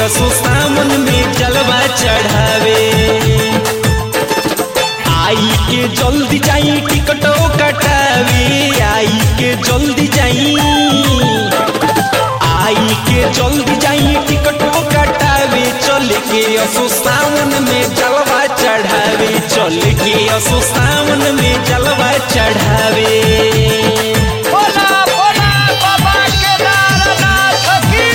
असो सावन में जलवा चढ़ावे आई के जल्दी जाई टिकटो कटावे आई के जल्दी जाई आई के जल्दी जाई टिकटो कटावे चल के असो सावन में जलवा चढ़ावे चल के असो सावन में जलवा चढ़ावे बोला बोला बाबा केदारनाथ की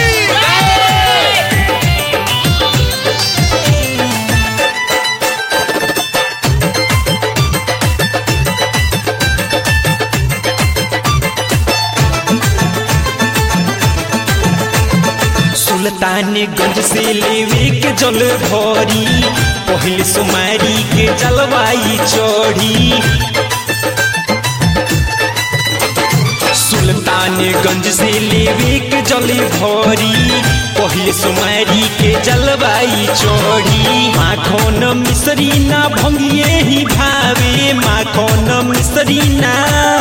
सुल्तानगंज से लेवे के जल भरी पहले सुमारी के जलवाई चढ़ी सुल्तानगंज से लेवे के जल भरी पहले सुमारी के जलवाई चढ़ी माखन मिसरी ना भंगिए ही भावे माखन मिसरी ना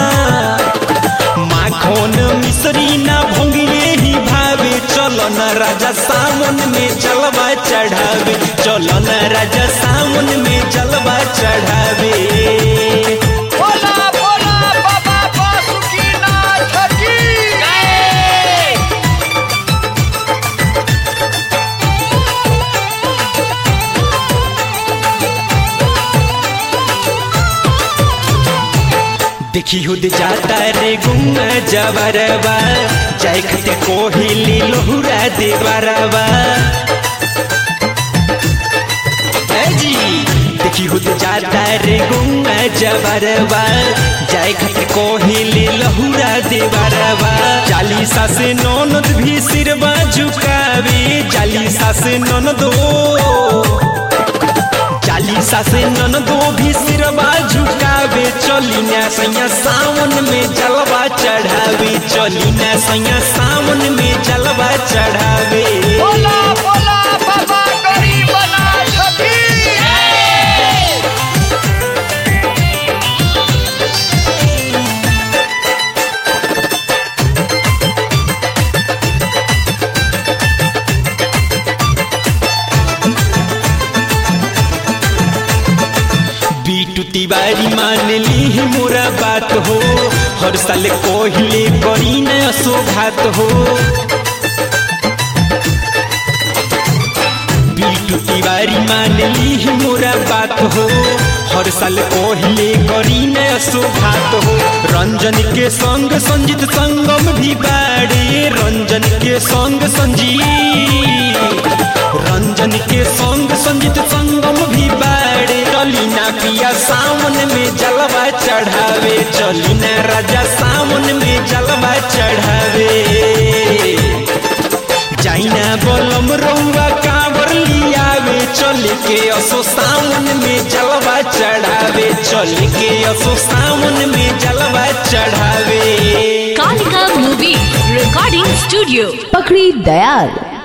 माखन मिसरी ना भंगिए ही भावे चलो न राजा सावन में जलवा चढ़ावे चलो न राजा सावन में जलवा चढ़ावे बोला बोला बाबा बासुकीनाथ की देखी हुद जाता रे गुंगा जबरबा जाय खते कोहिली लोहुरा देवरबा ए जी देखी हुद जाता रे गुंगा जबरबा जाय खते कोहिली लोहुरा देवरबा चालीसा से ननद भी सिरबा झुकावे चालीसा से ननदो चालीसा से ननदो भी सिरवा झुकावे चली ना सैया सावन में जलवा चढ़ावे चली ना सैया सावन में जलवा चढ़ावे बोला बोला बाबा गरीबनाथ की बीटू तिवारी मान ली मोरा बात हो हर साल कोहिले करी न सौभात हो बीटू तिवारी मान ली मोरा बात हो हर साल कोहिले करी न सौभात हो रंजन के संग संजीत संगम भी बाड़े रंजन के संग संजीत रंजन के संग संजीत संगम भी बाड़े चलीना पिया सावन में जलवा चढ़ावे चलीना राजा सावन में जलवा चढ़ावे जाइना बोलम रउआ कांवर लियावे चल के असो सावन में जलवा चढ़ावे चल के असो सावन में जलवा चढ़ावे Kalika Movie Recording Studio. पकड़ी दयाल